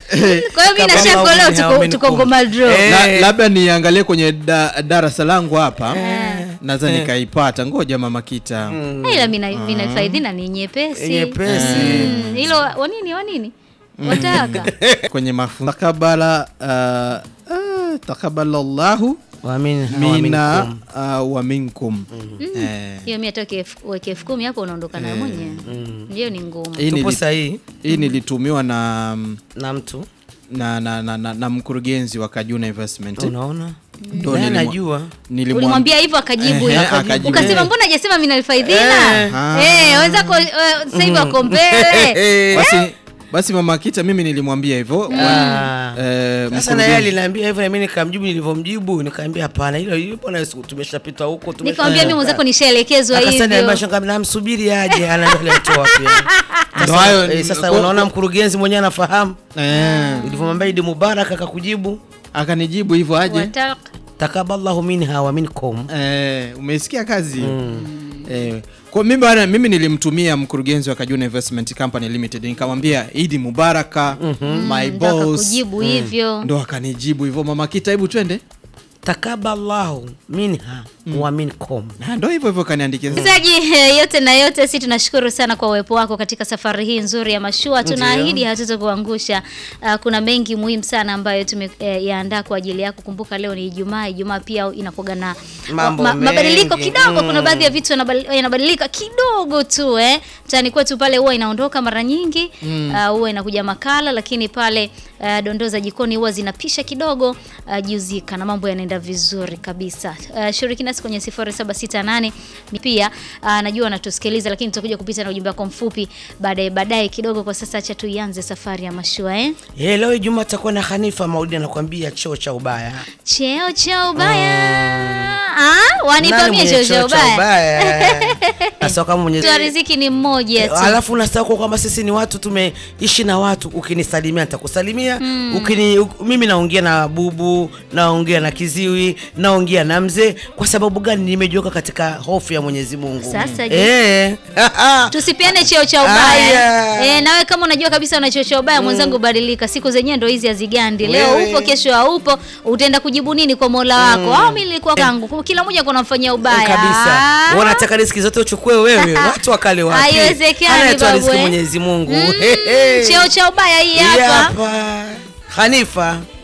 Kwa hiyo mimi na Kama Shako leo maumini tuko haumini tuko kum. ngoma draw. Eh. La, labda niangalie kwenye da, darasa langu hapa naweza nikaipata. Ngoja mama Kita Ila mina mina faidhina ni nyepesi. Nyepesi. Mm, Hilo wa nini wa nini? Wataka. kwenye mafunzo takabala uh, uh, takabalallahu Waamini mina uh, wa minkum eh, Hiyo mimi atoke elfu- weke elfu kumi hapo unaondoka nayo mwenyewe. Hiyo ni ngumu. hii tupo nili- sahihi hii nilitumiwa na na mtu na, na, na, na, na mkurugenzi wa Kajuna Investment unaona Ndo Naye nilimwa- anajua nilimwam- Ulimwambia hivyo akajibu Ehe, hivyo. akajibu. Ukasema mbona hajasema mimi nalifaidhina? Ah. Eh, wenzako eh, sasa hivi wako mbele. basi, basi mama Kita mimi nilimwambia hivyo Ah. eh, sasa na yeye mkurugenzi- aliniambia hivyo na mimi nikamjibu nilivyomjibu nikaambia hapana hilo hilo bwana tumeshapita huko tumesha- Nikamwambia mimi mwenzako nishaelekezwa Akasema hivyo. niambia shanga namsubiri aje anaendelea tu wapi Ndo sasa, hayo- eh, sasa kwa- unaona mkurugenzi mwenyewe anafahamu eh, ulivyomwambia Idi Mubarak akakujibu akanijibu hivyo aje Wataka. takaballahu minha wa minkum Eh, umesikia kazi eh, kwa mimi bana, mimi nilimtumia mkurugenzi wa Kajuna Investment Company Limited nikamwambia Idi Mubaraka my Ndo boss, akakujibu hivyo. ndo akanijibu hivyo. Mama Kita, hebu twende. takaballahu minha wa minkum Na ndo hivyo hivyo kaniandikia. Msikilizaji, eh, yote na yote, si tunashukuru sana kwa uwepo wako katika safari hii nzuri ya mashua. Tunaahidi hatutokuangusha. Uh, kuna mengi muhimu sana ambayo tumeyaandaa kwa ajili yako. Kumbuka leo ni Ijumaa. Ijumaa pia inakuwa na Mambo mabadiliko mengi. kidogo. Kuna Mm. baadhi ya vitu yanabali- yanabadilika kidogo tu eh. Mtaani kwetu pale huwa inaondoka mara nyingi uh, huwa inakuja makala, lakini pale uh, dondoo za jikoni huwa zinapisha kidogo uh, juzika na mambo yanaenda vizuri kabisa. Uh, shiriki nasi kwenye 0768 Ni pia uh, najua wanatusikiliza, lakini tutakuja kupita na ujumbe wako mfupi baadaye baadaye kidogo. Kwa sasa acha tuianze safari ya mashua eh. Eh, leo Ijumaa takuwa na Hanifa Maulidi anakuambia choo cha ubaya. Cheo cha ubaya ah, wanipa Nani mie mwenye cheo cha ubaya. ubaya? Sasa kama mwenye Mtu wa riziki ni mmoja tu. alafu unasahau kwamba sisi ni watu tumeishi na watu. Ukinisalimia nitakusalimia ukini, uk, mimi naongea na bubu, naongea na kiziwi, naongea na mzee. Kwa sababu gani? Nimejiweka katika hofu ya Mwenyezi Mungu. Sasa je, eh, tusipiane cheo cha ubaya Aya. eh, nawe kama unajua kabisa una cheo cha ubaya mwenzangu, badilika. Siku zenyewe ndo hizi hazigandi. Leo Wewe. upo, kesho haupo, utaenda kujibu nini kwa Mola wako? Au mimi nilikuwa kangu, kila mmoja kunamfanyia ubaya kabisa Ah. wanataka riziki zote uchukue wewe, watu wakale wapi? Haiwezekani, Anayetoa babu, riziki eh. Mwenyezi Mungu. Mm, He, he. cheo cha ubaya hii Hii hapa hapa Hanifa